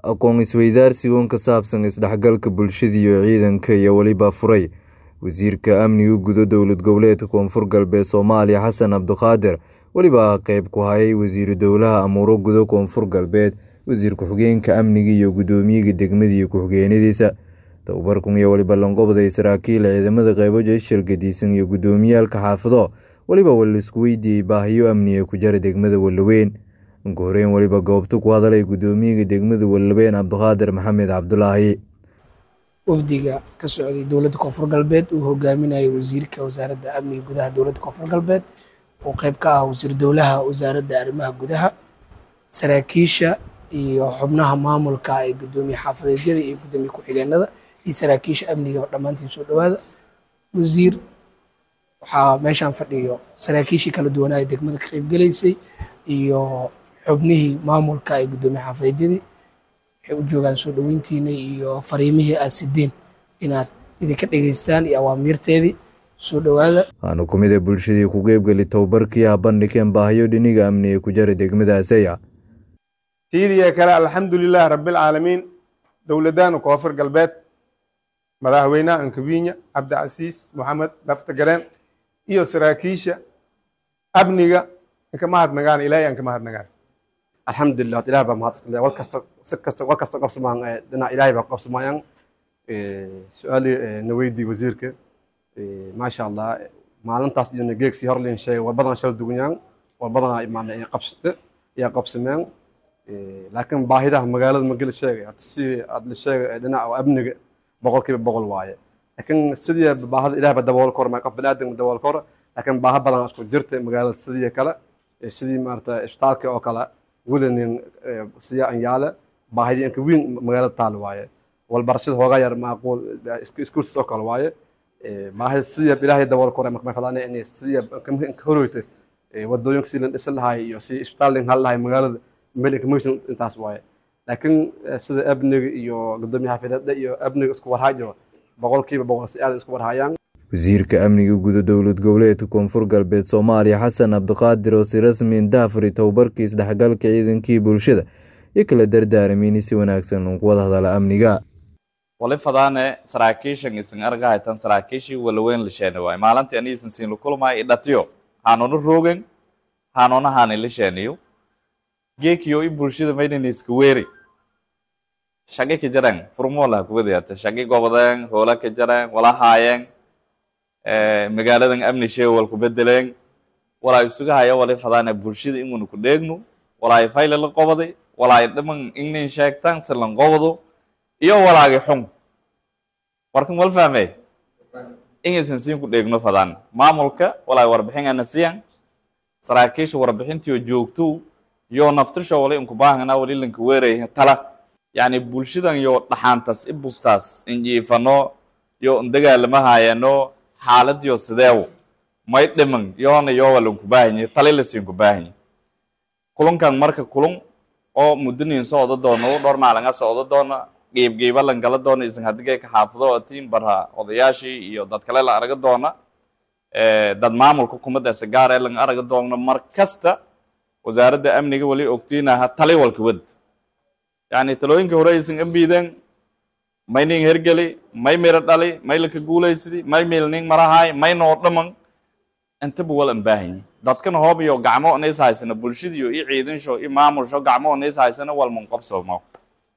aqoon isweydaarsigan ka saabsan isdhexgalka bulshada iyo ciidanka iyo weliba furay wasiirka amniga gudo dowlad goboleedka koonfur galbeed soomaaliya xasan cabdiqaadir weliba qeyb ku hayay wasiiru dowlaha amuuro gudo koonfur galbeed wasiir ku-xigeenka amniga iyo guddoomiyaga degmada iyo ku-xigeenadiisa tababarkan iyo weliba lanqobday saraakiil ciidamada qeybo jeshal gadiisan iyo guddoomiyaalka xaafado weliba walaisku weydiiyey baahiyo amniga ku jara degmada wallaweyn ugu horeyn weliba goobta ku hadalay guddoomiyaga degmada wallaweyn cabdiqaadir maxamed cabdulaahi wafdiga ka socday dowladda koonfur galbeed uu hogaaminayay wasiirka wasaaradda amniga gudaha dowladda koonfur galbeed oo qeyb ka ah wasiir dowlaha wasaaradda arrimaha gudaha saraakiisha iyo xubnaha maamulka ee guddoomiye xaafadeedyada iyo guddoomiye ku-xigeenada iyo saraakiisha amniga dhammaantiin soo dhowaada wasiir waxaa meeshaan fadhiyo saraakiishii kala duwanaa ee degmada ka qeybgelaysay iyo xubnihii maamulka ee guddoomiye xaafadeedyadii waxay u joogaan soo dhoweyntiina iyo fariimihii aad sideen inaad idinka dhegeystaan iyo awaamiirteedii soo dhowaada waana ku mid a bulshadii ku qeybgeli tababarkii ah bandhigeen baahiyo dhiniga amniga ku jara degmadaasaya tiidiya kale alxamdulilaah rabbilcaalamiin dowladdaanu koonfur galbeed madaxweynaha ankawiinya cabdicasiis moxamed lafta gareen iyo saraakiisha amniga inka mahadnagaan ilaahay aan ka mahadnagaan alxamdulilah ilaah baa mahadsantahay war kasta si kasta war kasta qabsamaan dhinac ilaahay baa qabsamayaan su-aalii na weydii wasiirka maasha allah maalintaas iyo nageegsi horlin sheegay war badan shal dugunyaan war badan imaan qabsate ayaa qabsameen laakiin baahidaha magaalada magala sheegay hata si aad la sheegay dhinaca amniga boqolkiiba boqol waaye laakiin sidii baahida ilaah baa dabool kor qof baniaadam dabool kor laakiin baaha badan isku jirta magaalada sidii kale sidii maarata isbitaalka oo kale wadanin siya an yaale baahidii inka weyn magaalada taal waaye walbarashada hoogaa yar maaquul iskuursis oo kale waaye baahida sidii ilaahay dabool kor marka fadaan inay sidii ka horoyta wadooyinka sidii la dhisi lahay iyo sidii isbitaal lin hal lahay magaalada meel inkamaysan intaas waaye laakiin sida amniga iyo guddoomiye xafiideedda iyo amniga isku warhaayo boqolkiiba boqol si aadan isku warhaayaan wasiirka amniga guda dowlad goboleedka koonfur galbeed soomaaliya xasan cabdiqaadir oo si rasmi daafuri tababarkii isdhexgalka ciidankii bulshada iyo kala dardaaramiin si wanaagsan ugu wada hadala amniga wali fadaane saraakiishan isin argahaytan saraakiishii walaweyn lisheene waay maalintii aniisan siin lukulmay idhatiyo haanona roogen haanona haani lisheeniyo geekiyo i bulshada maydin iska weeri shaqi ka jareen furmoola kuwadayata shaqi gobodeen hoola ka jareen wala haayeen magaaladan amni shee wal ku bedeleen walaa isuga haya wali fadaane bulshada inguna ku dheegno walaay fayle la qobaday walaay dhiman ingnin sheegtaan si lan qobado iyo walaagi xun warkan wal fahmey ingaysan siin ku dheegno fadaan maamulka walaay warbixin ana siyan saraakiisha warbixintiyo joogto yo naftirsho wali inku baahana wali lanka weeraya tala yani bulshadan yo dhaxaantas i bustaas injiifano yo indagaalama haayano xaaladiyo sideewo may dhiman yoona yowa lanku baahanye tali lasiinku baahanye kulunkan marka kulun oo muddonin socdo doono dhowr maalin a socdo doona geebgeeba lan gala doona isan hadigay ka xaafado atiin barha odayaashii iyo dad kale la araga doona dad maamulka kumadaasa gaaree lan araga doona mar kasta wasaaradda amniga wali ogtiinaha tali walka wad yani talooyinka hore aysan ambiideen may nin hergeli may miro dhali may laka guulaysidi may milning marahay may noo dhaman intaba wal ambaahanyi dadkana hoob iyo gacmo onays haysana bulshadiyo i ciidansho i maamulsho gacmo onays haysana walman qabsamo